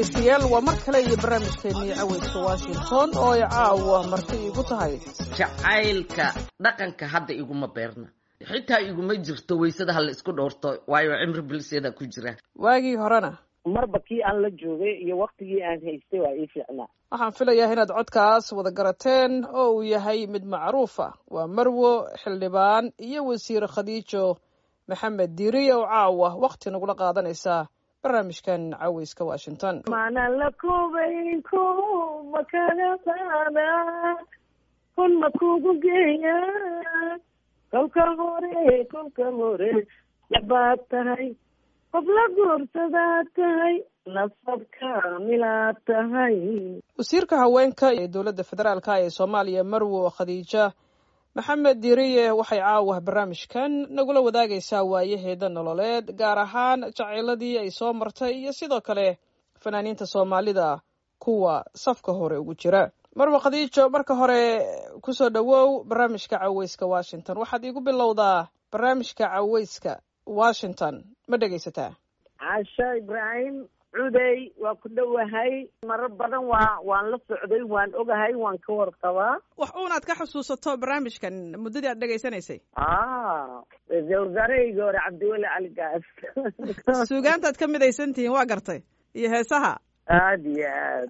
dhegaystayaal waa mar kale iyo barnaamijkeennii caweyska washington oo ay caawa marti igu tahay jacaylka dhaqanka hadda iguma beerna xitaa iguma jirto weysada hala isku dhowrto waayo cimri bilisyada ku jira waagii horena marba kii aan la joogay iyo waktigii aan haystay waa ii fiicnaa waxaan filayaa inaad codkaas wada garateen oo uu yahay mid macruufa waa marwo xildhibaan iyo wasiir khadiijo maxamed diiriye oo caawa wakhti nagula qaadanaysaa barnaamijkan caweyska washington maanaan la kubayn ku makaga qaada kun ma kugu geeya kolka hore kolka hore yabaad tahay qof la guursadaad tahay nasab kaamilaad tahay wasiirka haweenka ee dowladda federaalka ee soomaaliya marwo khadiija maxamed diiriye waxay caawa barnaamijkan nagula wadaagaysaa waayaheeda nololeed gaar ahaan jacayladii ay soo martay iyo sidoo kale fanaaniinta soomaalida kuwa safka hore ugu jira marwo khadiijo marka hore kusoo dhowow barnaamijka caweyska washington waxaad iigu bilowdaa barnaamijka caweyska washington ma dhegaysataa casha ibraahim cudey waa ku dhowahay marar badan waa waan la socday waan ogahay waan ka warqabaa wax uunaad ka xusuusato barnaamijkan muddadii aad dhegaysanaysay a ra-iisul wasaarahayga hore cabdiweli cali gaas suugaantaad ka midaysan tihiin waa gartay iyo heesaha aada iyo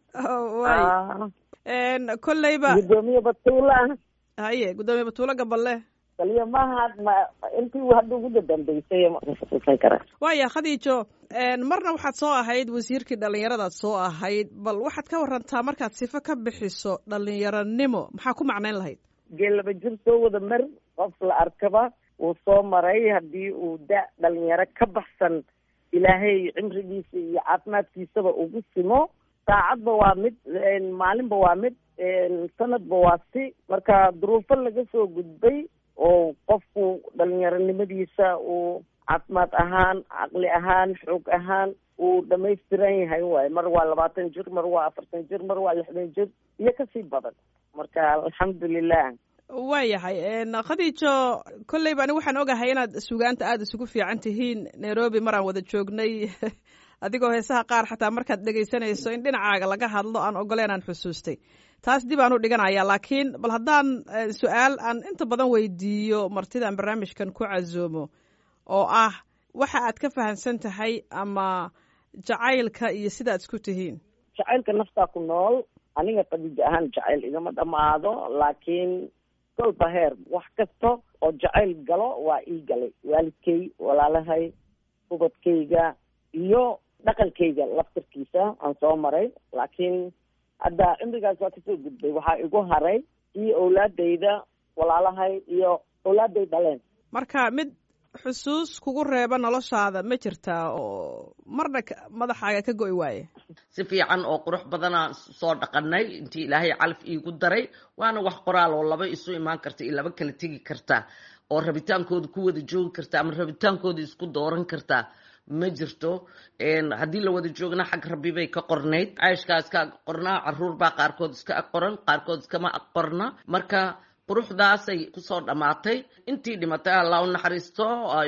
aad way kolleyba guddoomiye batuula haye guddoomiye batuulo gaballe kaliya mahad ma intii hadda ugu dadambeysay ma xusuusan kara waaya khadiijo marna waxaad soo ahayd wasiirkii dhallinyaradaad soo ahayd bal waxaad ka warantaa markaad sifo ka bixiso dhallinyaranimo maxaa ku macnayn lahayd geel laba jir soo wada mar qof la arkaba wuu soo maray haddii uu da dhalinyaro ka baxsan ilaahay cimrigiisa iyo caafimaadkiisaba ugu simo saacadba waa mid maalinba waa mid sanadba waa si marka duruufo laga soo gudbay oo qofku dhalinyaronimadiisa uu caafimaad ahaan caqli ahaan xoog ahaan uu dhamaystiran yahay waaye mar waa labaatan jir mar waa afartan jir mar waa lixdan jir iyo kasii badan marka alxamdulilah waayahay khadiijo kolleyba ani waxaan ogahay inaad sugaanta aada isugu fiican tihiin nairobi maraan wada joognay adigoo heesaha qaar xataa markaad dhegaysanayso in dhinacaaga laga hadlo aan ogoleen aan xusuustay taas dib aan u dhiganaya laakiin bal haddaan su-aal aan inta badan weydiiyo martidaan barnaamijkan ku casoomo oo ah waxa aad ka fahamsan tahay ama jacaylka iyo sidaad isku tihiin jacaylka naftaa ku nool aniga khadiijo ahaan jacayl igama dhamaado laakiin kolba heer wax kasta oo jacayl galo waa ii galay waalidkay walaalahay ubadkayga iyo dhaqankayga laftarkiisa aan soo maray laakiin hadda cimrigaas waa kasoo gudbay waxaa igu haray iyo owlaadayda walaalahay iyo owlaaday dhaleen marka mid xusuus kugu reeba noloshaada ma jirtaa oo marna madaxaaga ka go'i waaye si fiican oo qurux badanaan soo dhaqanay intii ilaahay calaf iigu daray waana wax qoraal oo laba isu imaan karta iyo laba kala tegi kartaa oo rabitaankooda ku wada joogi karta ama rabitaankooda isku dooran kartaa ma jirto haddii la wada joogna xag rabbi bay ka qornayd cayshkaa iska ag qornaa caruur baa qaarkood iska ag qoran qaarkood iskama ag qorna marka quruxdaasay kusoo dhammaatay intii dhimatay allah u naxariisto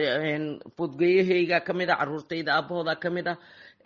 foodgeeyahayga ka mid a caruurtayda aabahooda ka mid a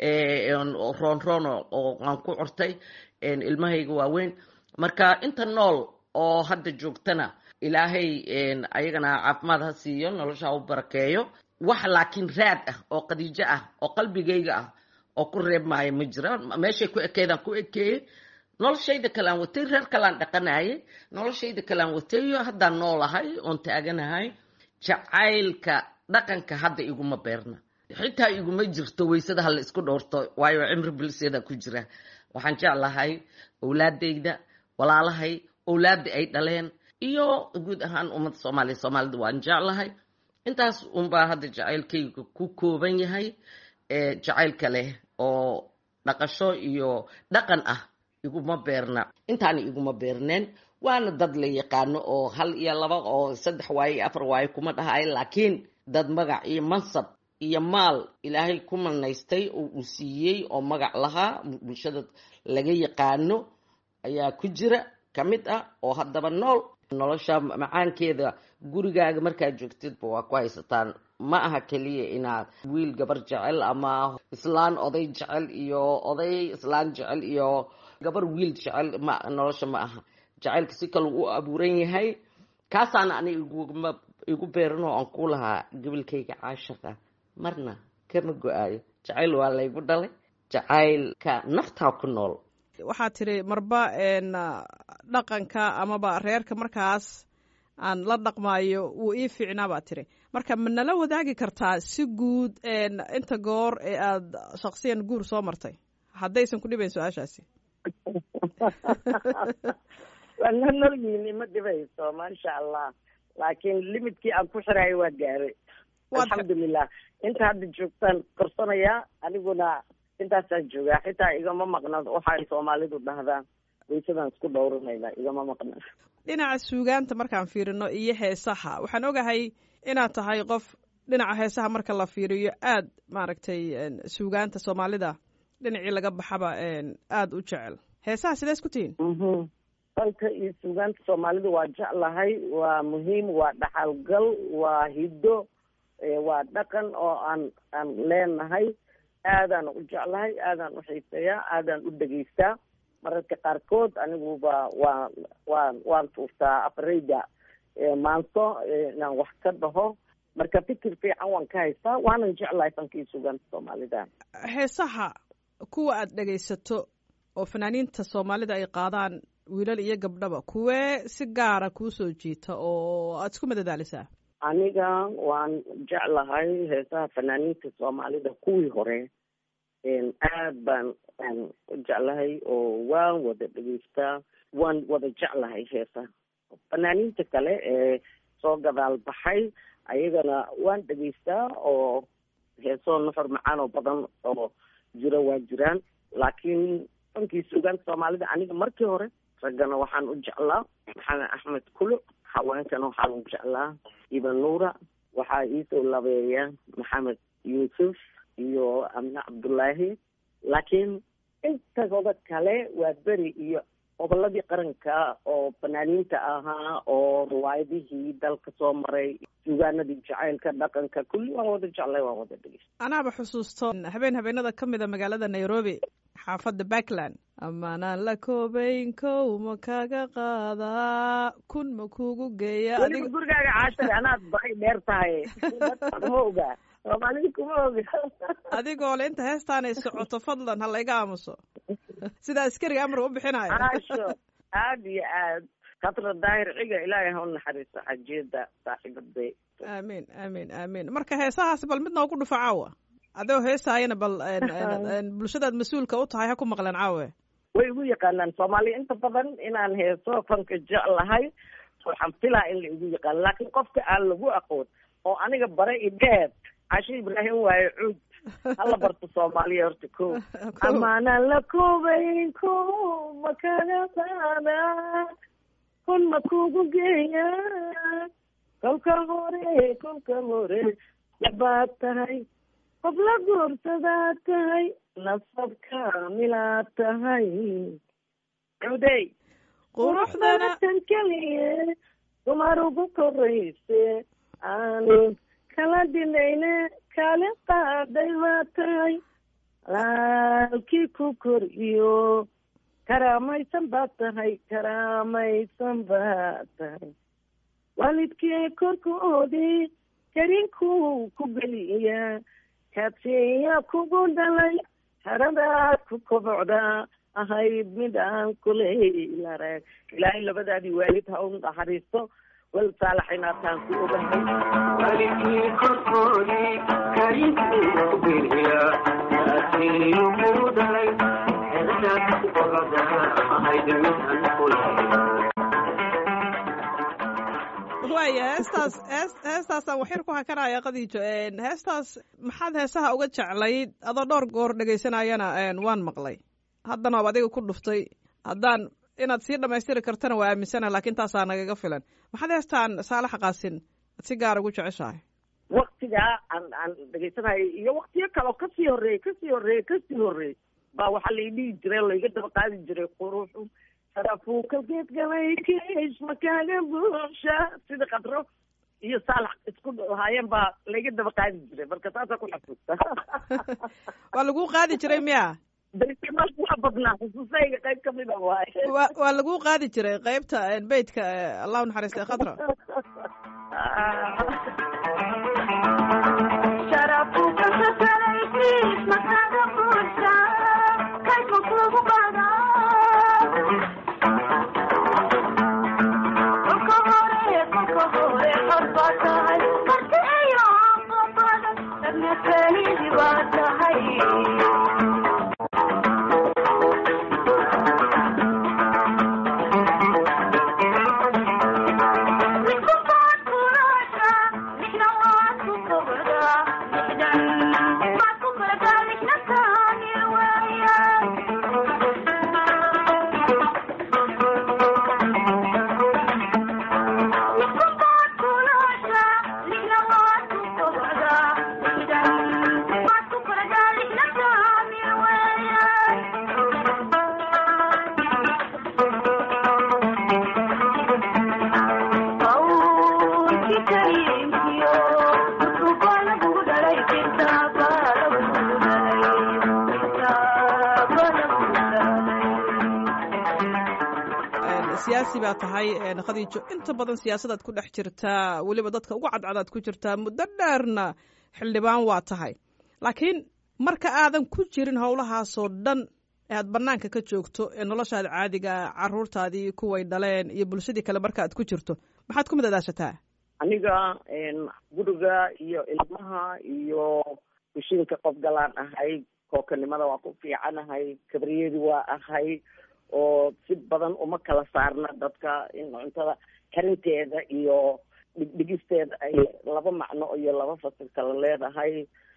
roon roon oo aan ku cortay ilmahayga waaweyn marka inta nool oo hadda joogtana ilaahay ayagana caafimaad ha siiyo nolosha ha u barakeeyo wax laakiin raad ah oo khadiijo ah oo qalbigayga ah oo ku reeb maayo ma jira meeshay ku ekeydaan ku ekeeyey noloshayda kalaan watay reer kalaan dhaqanayay noloshayda kalaan watayo haddaan noolahay oon taaganahay jacaylka dhaqanka hadda iguma beerna xitaa iguma jirto weysada hala isku dhowrto waayo cimri bilisyada ku jira waxaan jeclahay owlaadayda walaalahay owlaada ay dhaleen iyo guud ahaan ummadda soomaaliya soomaalida waan jeclahay intaas unbaa hadda jacaylkayga ku kooban yahay jacaylka leh oo dhaqasho iyo dhaqan ah iguma beerna intaana iguma beerneen waana dad la yaqaano oo hal iyo laba oo saddex waaye iyo afar waaye kuma dhahay laakiin dad magac iyo mansab iyo maal ilaahay ku manaystay oo uu siiyey oo magac lahaa bulshada laga yaqaano ayaa ku jira ka mid ah oo haddaba nool nolosha macaankeeda gurigaaga markaad joogtidba waa ku haysataan ma aha keliya inaad wiil gabar jecel ama islaan oday jecel iyo oday islaan jecel iyo gabar wiil jecel ma nolosha ma aha jacaylka si kale u abuuran yahay kaasaana ani iguma igu beeran oo aan ku lahaa gabalkayga caashaqa marna kama go-aayo jacayl waa laygu dhalay jacaylka naftaa ku nool waxaad tiri marba dhaqanka amaba reerka markaas aan la dhaqmaayo wuu ii fiicnaa baad tiri marka ma nala wadaagi kartaa si guud inta goor ee aada shaksiyan guur soo martay haddaysan ku dhibayn su-aashaasi waana nolyiini ma dhibayso maasha allah laakiin limidkii aan ku xirayo waa gaaray alxamdulilah inta hadda joogtaan korsanayaa aniguna intaasaan joogaa xitaa igama maqna waxay soomaalidu dhahdaa waysadaan isku dhowranayna igama maqna dhinaca suugaanta markaan fiirino iyo heesaha waxaan ogahay inaad tahay qof dhinaca heesaha marka la fiiriyo aad maaragtay suugaanta soomaalida dhinacii laga baxaba aada u jecel heesaha sidees ku tihiin dalka iyo suugaanta soomaalida waa jeclahay waa muhiim waa dhaxalgal waa hiddo waa dhaqan oo aan aan leenahay aadaan u jeclahay aadaan u xiiseeyaa aadaan u dhegaystaa mararka qaarkood aniguba waa waa waan tuurtaa afareyda maanso inaan wax ka dhaho marka fikir fiican waan ka haystaa waanan jeclahay fankii suugaanta soomaalida heesaha kuwa aada dhegaysato oo fanaaniinta soomaalida ay qaadaan wiilal iyo gabdhaba kuwee si gaara kuu soo jiita oo aada isku madadaalisaa aniga waan jeclahay heesaha fanaaniinta soomaalida kuwii hore aad baan u jeclahay oo waan wada dhegeystaa waan wada jeclahay heesaha fanaaniinta kale ee soo gadaal baxay ayagana waan dhegeystaa oo heesoo nuxur macaan oo badan oo jiro waa jiraan laakiin fankii suugaanta soomaalida aniga markii hore raggana waxaan u jeclaa maxamed axmed kuluc haweenkana waxaan u jeclaa iban nuura waxaa iisoo labeeya maxamed yuusuf iyo amne cabdullaahi laakiin intagooda kale waa beri iyo goboladii qaranka oo fanaaniinta ahaa oo riwaayadihii dalka soo maray suugaanadii jacaylka dhaqanka kulli waan wada jeclay waan wada dhegeysta anaaba xusuusto habeen habeenada ka mid a magaalada nairobi xaafadda backland amaanaan la koobayn kow ma kaga qaadaa kun ma kuugu geeya weliba gurigaaga caashare anaad baqay dheer tahay kuma ogaa soomaalida kuma oga adigoo le inta heestaanay socoto fadlan ha layga aamuso sida askariga amar u bixinayo caasho aad iyo aad khatra daahir ciga ilaahay ha u naxariiso xajiyada saaxiibaday aamiin aamiin aamiin marka heesahaas bal mid noogu dhufa caawa adoo heesaayana bal bulshadaad mas-uulka u tahay ha ku maqleen caawe way igu yaqaanaan soomaaliya inta badan inaan heeso fanka jeclahay waxaan filaa in la igu yaqaano laakiin qofka aan lagu aqoon oo aniga bare idheer cashe ibraahim waaye cuud hala barto soomaaliya horta ko amaanaan la koobayn ko ma kaga qaada kun ma kugu geeya kolka hore kolka hore yabaad tahay qof la guursadaad tahay nasab kaamilaad tahay cudey quruxdana tan keliye dumar ugu korayse aanin kala dinayne kala qaaday baa tahay laalkii ku kor iyo karaamaysan baad tahay karaamaysan baad tahay waalidkii korkoodii karinkuu ku geliya kaadsiya kugu dhalay haradaad ku kobocdaa ahayd mid aan kuleylarag ilaahay labadaadii waalid ha u naxariisto wal saalax inaataan ku ogahay waalidkii korkoodii karinkuu ku geliya kaadsiya kugu dhalay haradaad ku kobocdaa ahayd mid aan kuley waaya heestaas hees heestaasaan waxyar ku hakanaya qadiijo heestaas maxaad heesaha uga jeclayd adoo dhowr goor dhegaysanayana waan maqlay haddana waab adiga ku dhuftay haddaan inaad sii dhamaystiri kartana waa aaminsana laakiin taasaa nagaga filan maxaad heestaan saalax qaasin ad si gaar ugu jeceshahay waktigaa aan aan dhegaysanayo iyo waktiyo kale oo kasii horreeyey kasii horreeyey kasii horreeyey baa waxaa lai dhihi jiray laiga daba qaadi jiray quruxu sharafuuka geed galay kiis makaaga buuxsha sida qadro iyo saalax isku haayeen baa laga daba qaadi jiray marka taasaa ku xasuusta waa lagu qaadi jiray miya berimaal waa badnaa xusuusayga qayb kamid a waaye waa waa lagu qaadi jiray qaybta beytka allah u naxariistay khadra siyaasi baa tahay khadiijo inta badan siyaasadaad ku dhex jirtaa weliba dadka ugu cadcadaad ku jirtaa muddo dheerna xildhibaan waa tahay laakiin marka aadan ku jirin howlahaasoo dhan ee aad banaanka ka joogto ee noloshaada caadiga caruurtaadii kuway dhaleen iyo bulshadii kale marka aad ku jirto maxaad ku madadaashataa aniga guriga iyo ilmaha iyo kushiinka qof galaan ahay kookanimada waa ku fiicanahay kabriyadi waa ahay oo si badan uma kala saarna dadka in cuntada karinteeda iyo dhigdhigisteeda ay laba macno iyo laba fasir kala leedahay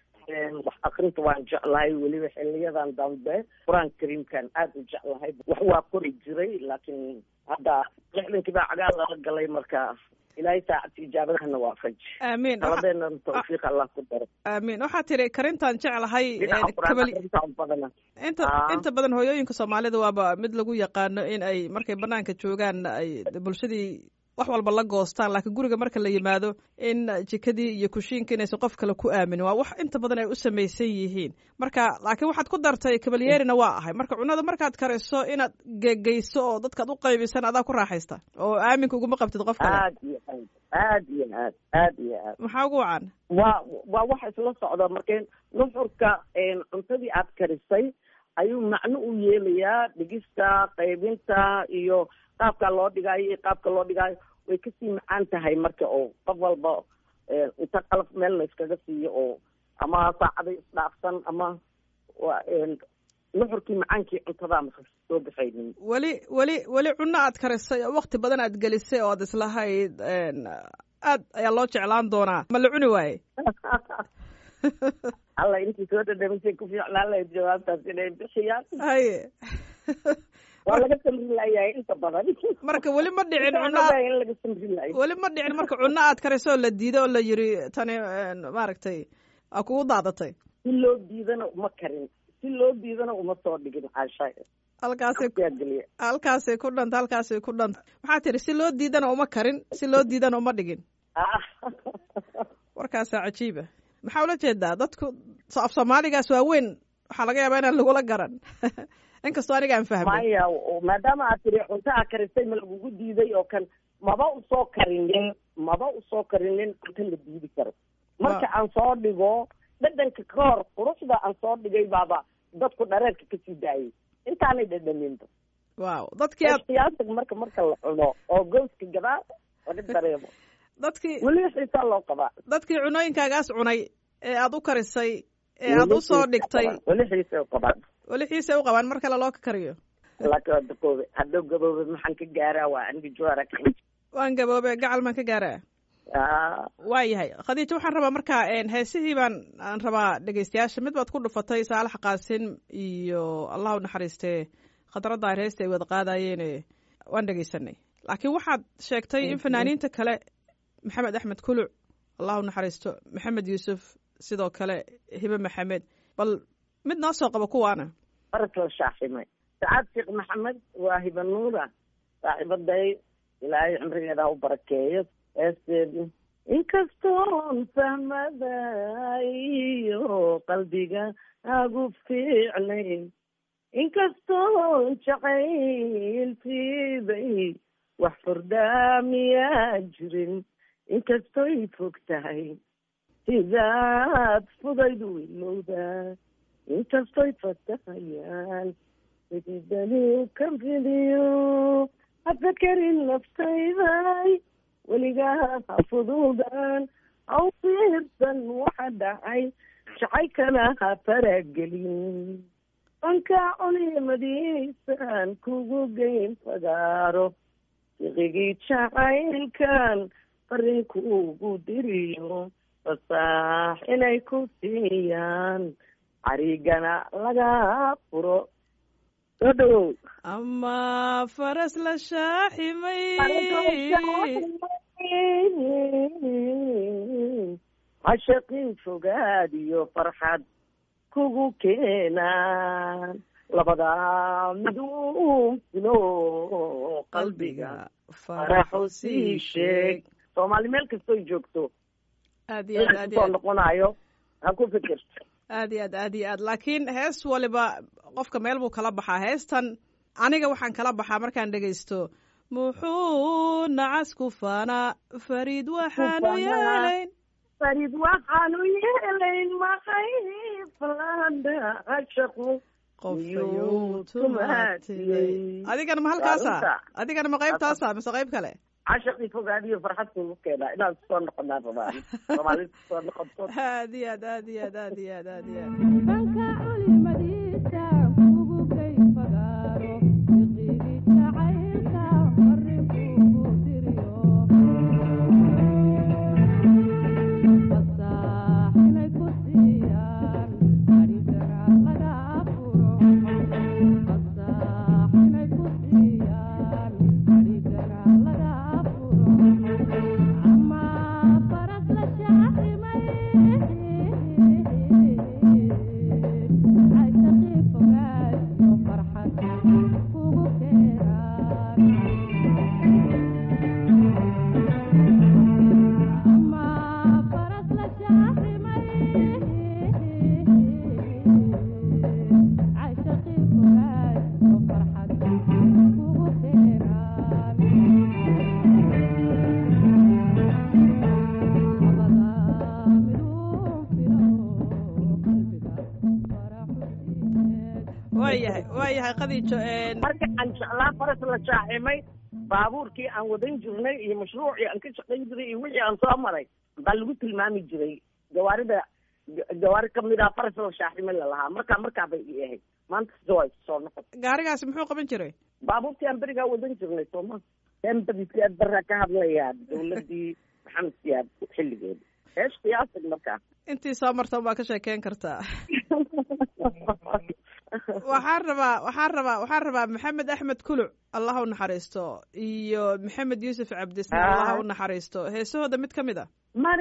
wax akrinta waan jeclahay weliba xiliyadan dambe qur-aanka kariimkan aada u jeclahay wax waa qori jiray laakiin hadda lixdankii baa cagaal lala galay marka ilaahay saacadka ijaabadahana waafaji aamiin taladeena tawfiiq allah ku daro aamiin waxaa tiri karintaan jeclahay dhinaca qur-aan kabali akrinta badana inta Ah. inta badan hooyooyinka soomaalida waaba mid lagu yaqaano in ay markay banaanka joogaan ay bulshadii wax walba la goostaan laakiin guriga marka la yimaado in jikadii iyo kushiinka inaysan qof kale ku aaminin waa wax inta badan ay u samaysan yihiin marka laakiin waxaad ku dartay kabalyeerina waa ahay marka cunada markaad kariso inaad gegeyso oo dadkaad u qaybisan adaa ku raaxaysta oo aaminka uguma qabtid qof kale aad iyo aad aad iyo aad aad iyo aad maxaa ugu wacan waa waa waxa isla socda markeen nuxurka cuntadii aad karisay ayuu macno u yeelayaa dhigista qaybinta iyo qaabka loo dhigaayo iyo qaabka loo dhigaayo way kasii macaan tahay marka oo qof walba inta qalaf meel la iskaga siiyo oo ama saacaday isdhaafsan ama waa nuxurkii macaankii cuntadaa maka soo baxaynin weli weli weli cunno aad karisay oo wakti badan aad gelisay oo aad islahayd aad ayaa loo jeclaan doonaa ma la cuni waaye alla intii soo dhadhamisay ku fiicnaan lahayd jawaabtaas inay bixiyaan haye waa laga samri laayahay inta badan marka weli ma dhicin cunno Waxaan aad- ogahay in laga samri laayo weli ma dhicin marka cunno aad karisay oo la diiday oo la yiri tani maaragtay aa kugu daadatay si loo diidana uma karin si loo diidana uma soo dhigin caasha halkaasay yaa geliya halkaasay ku dhanta halkaasay ku dhanta maxaa tiri si loo diidana uma karin si loo diidana uma dhigin Ah. warkaasaa cajiiba maxaa ula jeedaa dadku so- af soomaaligaas waa weyn waxaa laga yaabaa inaan lagula garan inkastoo aniga aan fahmay maya oo- maadaama aad tiri cunto aa karisay ma lagugu diiday oo kan maba usoo karinin maba usoo karinin cunto la diidi karo marka aan soo dhigo dhadhanka ka hor quruxda aan soo dhigay baaba dadku dhareerka kasii daayay intaanay dhadhaminba waaw dadkii aad qiyaasiga marka marka la cuno oo gooska gadaal laga dareemo dadkii weli xiisaa loo qabaa dadkii cunooyinkaagaas cunay ee aad u karisay ee aad u soo dhigtay weli xiisa qabaan weli xiisay u qabaan mar kale loo ka kariyo laakiin waa daqoobe hadduu gaboobe maxaan ka gaaraa waa aniga joara waan gaboobe gacal maan ka gaaraa waa yahay khadiija waxaan rabaa marka heesihii baan aan rabaa dhegeystayaasha mid baad ku dhufatay saalax qaasin iyo allah u naxariistee khadraddaar heesta ay wada qaadayeene waan dhegeysanay laakiin waxaad sheegtay in fanaaniinta kale maxamed axmed kuluc allah u naxariisto maxamed yuusuf sidoo kale hibe maxamed bal mid noo soo qabo kuwaana baras la shaaximay sacaad sheekh maxamed waa hiba nuura saaxiibaday ilaahay cimrigeeda ha u barakeeyo heesteedu inkastoon fahmada iyo qalbiga agu fiicnayn inkastoon jacayltiibay wax furdaamiyaa jirin inkastoy fog tahay sidaad fudaydu ilowdaa inkastoy fatahayaan sididaliu ka fidiyo hafakarin naftayday weligaa ha fududan haw fiirsan waxa dhacay jacaykana ha faragelin anka culimadiisan kugu geyn fagaaro siqigii jacaylkan farinkuugu diriyo fasaax inay ku siiyaan carigana laga furo soo dhawow ama faras la shaaximay cashaqin fogaad iyo farxad kugu keenaan labadaa miduu filo qalbiga faraxu sii sheeg soomaali meel kastoy joogto aad iyo aad aad iyo soo aad noqonayo ha ku fikirto aad iyo aad aad iyo aad laakiin hees waliba qofka meel buu kala baxaa heestan aniga waxaan kala baxaa markaan dhegaysto muxuu nacas ku faanaa fariid waxaanu faanaa. yeelayn farid waxaanu yeelayn maxay falada cashaqu qofayuu Miyuu tumaatiyey tumaatiyey? adigana ma halkaasa Waa runta. adigana ma qaybtaasa mise qayb kale cashaqii fogaadiyo farxad kugu keenaa inaad soo noqonaa rabaan soomaalida soo noqoto aad iyo aad aad iyo aad aad iyo aad aad iyo aad banka culimadiisa kugu gey fagaaro fiqigii jacaylka farrinkuugu diriyo fasaax inay ku siiyaan adhigana laga furo fasaax inay ku siiyaan adhigana laga furo ama faras la shaaximay cashaqii fogaad iyo farxad kugu keenaan ama faras la shaaximay cashaqii fogaad iyo farxad kugu keenaan waayahay waayahay qadiijo een marka aan jeclaa faras la shaaximay baabuurkii aan wadan jirnay iyo mashruucii aan ka shaqayn jiray iyo wixii aan soo maray baa lagu tilmaami jiray gawaarida ga- gawaari kamid ah faras la shaaximay lalahaa markaa markaa bay ii ahayd maanta sida waa soo noqon gaarigaasi muxuu qaban jiray baabuurtii aan berigaa wadan jirnay sooma dembadi siyaad barraa ka hadlayaa dawladii maxamed siyaad xilligeeda eesh qiyaasig markaa intii soo marta baa ka sheekeyn kartaa waxaan rabaa waxaan rabaa waxaan rabaa maxamed axmed kuluc allah u naxariisto iyo maxamed yuusuf cabdisne Ah. allah u naxariisto heesahooda mid ka mid a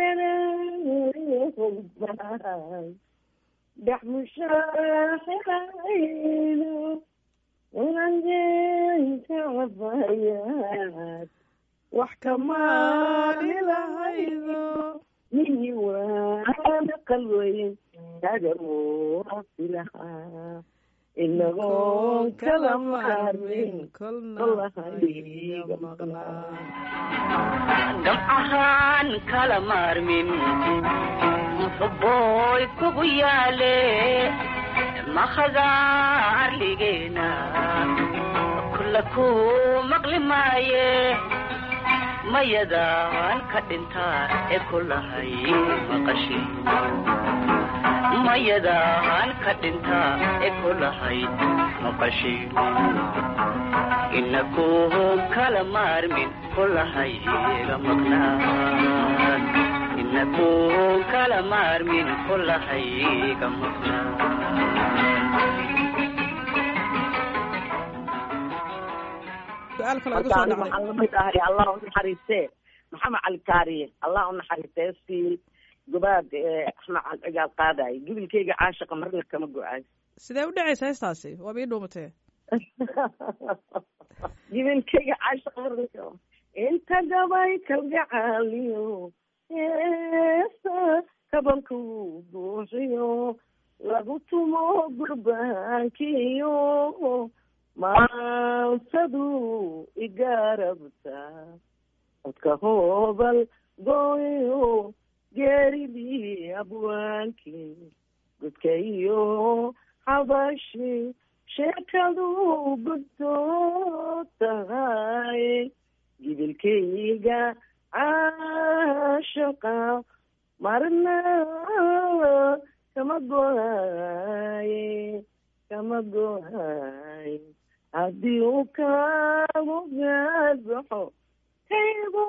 mareereebaay dhex mushaaxirayno ulanjeynka cabayaad wax kamaali lahaydo miyi waana qalweyn tagamuasi lahaa inagoon kala maarmin kolna kolahayga maqnaa gamcahaan kala maarmin muxubbooy kugu yaale makhadaarligeena kulla ku maqli maaye mayadaan ka dhintaa ee kulahay maqashi mayadaan ka dhintaa ee kulahay maqashi inakuhum kala maarmin kulahayga maqnaan inakuhum kala maarmin kulahayga maqnaan su-aal kale igu marka soo ani dhacday waxaan lamid ahay allah u naxariistee maxamed cali kaariye allah u naxariistee si gobaad ee axmed cali cigaal qaadayo gibilkayga caashiqa marna kama go-ayo sidee u dhacaysa heestaasi waaba ii dhuumatee jibilkayga cashaqarka inta gabay kalgacaaliyo heesa kabanku buuxiyo lagu tumo gurbaankiyo maansadu igarabta codka hoobal gooyo geeridii abwaankii gudka iyo xabashi sheekadu guddo tahay gibilkayga caashaqa marna kama gohaye kama gohaye haddii uu kaagu gaadbaxo kaygu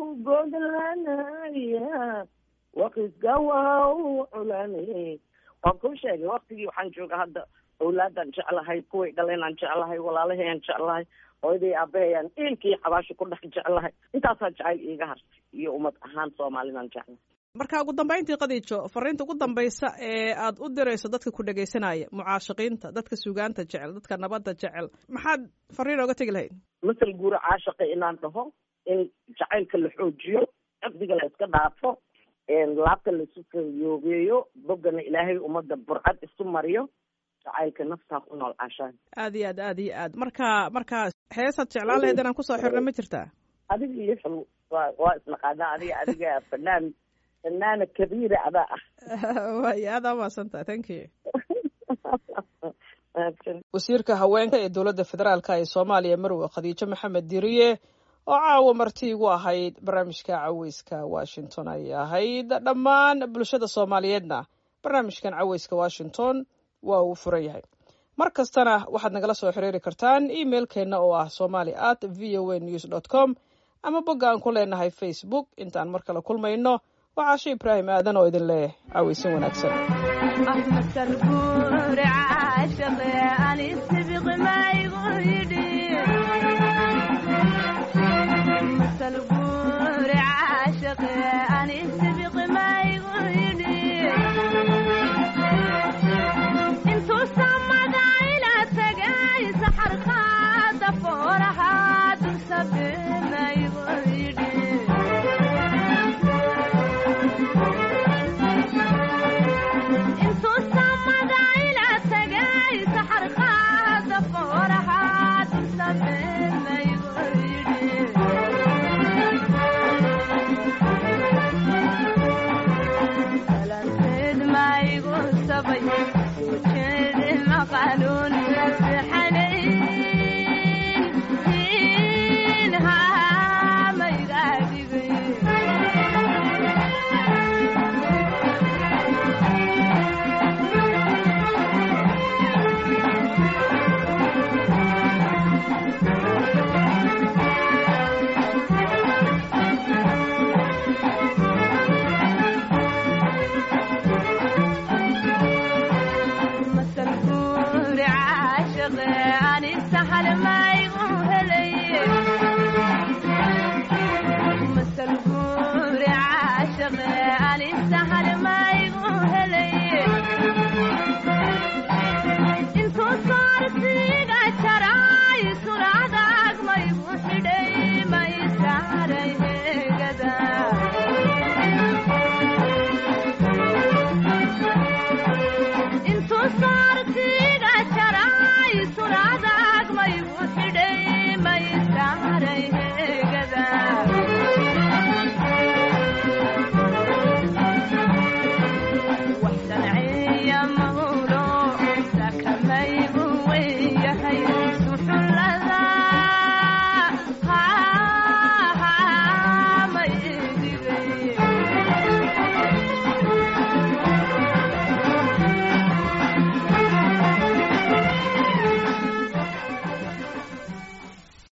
godlanaya waqisga waa u culane waan kuu sheegay waktigii waxaan jooga hadda awlaadaan jeclahay kuway dhalenaan jeclahay walaalahayaan jeclahay hooyaday aabahayaan eelkii xabaasha ku dhex jeclahay intaasaa jacayl iiga hartay iyo ummad ahaan soomaalidaan jeclahay marka ugu dambayntii qadiijo fariinta ugu dambaysa ee aad u dirayso dadka ku dhegaysanaya mucaashaqiinta dadka sugaanta jecel dadka nabadda jecel maxaad fariin ooga tegi lahayd masal guura caashaqa inaan dhaho in jacaylka la xoojiyo caqdiga la iska dhaafo laabta la isu kayoogeeyo boggana ilaahay ummadda burcad isu mariyo jacaylka naftaa ku nool caashaan aad iyo aad aad iyo aad marka marka heesaad jeclaan lahayd inaan kusoo xirna ma jirtaa adiga iyo xul waa waa isnaqaanaa adiga adiga fanaan fanaana kabiira adaa ah waay aada umaadsanta thank you wasiirka haweenka ee dowladda federaalka ee soomaaliya marwe khadiijo maxamed diriye oo caawa marti igu ahayd barnaamijka caweyska washington ayay ahayd dhammaan bulshada soomaaliyeedna barnaamijkan caweyska washington waa uu furan yahay mar kastana waxaad nagala soo xiriiri kartaan emailkeenna oo ah somali at v o a news dot com ama bogga aan ku leenahay facebook intaan mar kale kulmayno waa caasho ibraahim aadan oo idin leh caweysan wanaagsan intuu saartiga jaray suradag maygu xidhay may saaray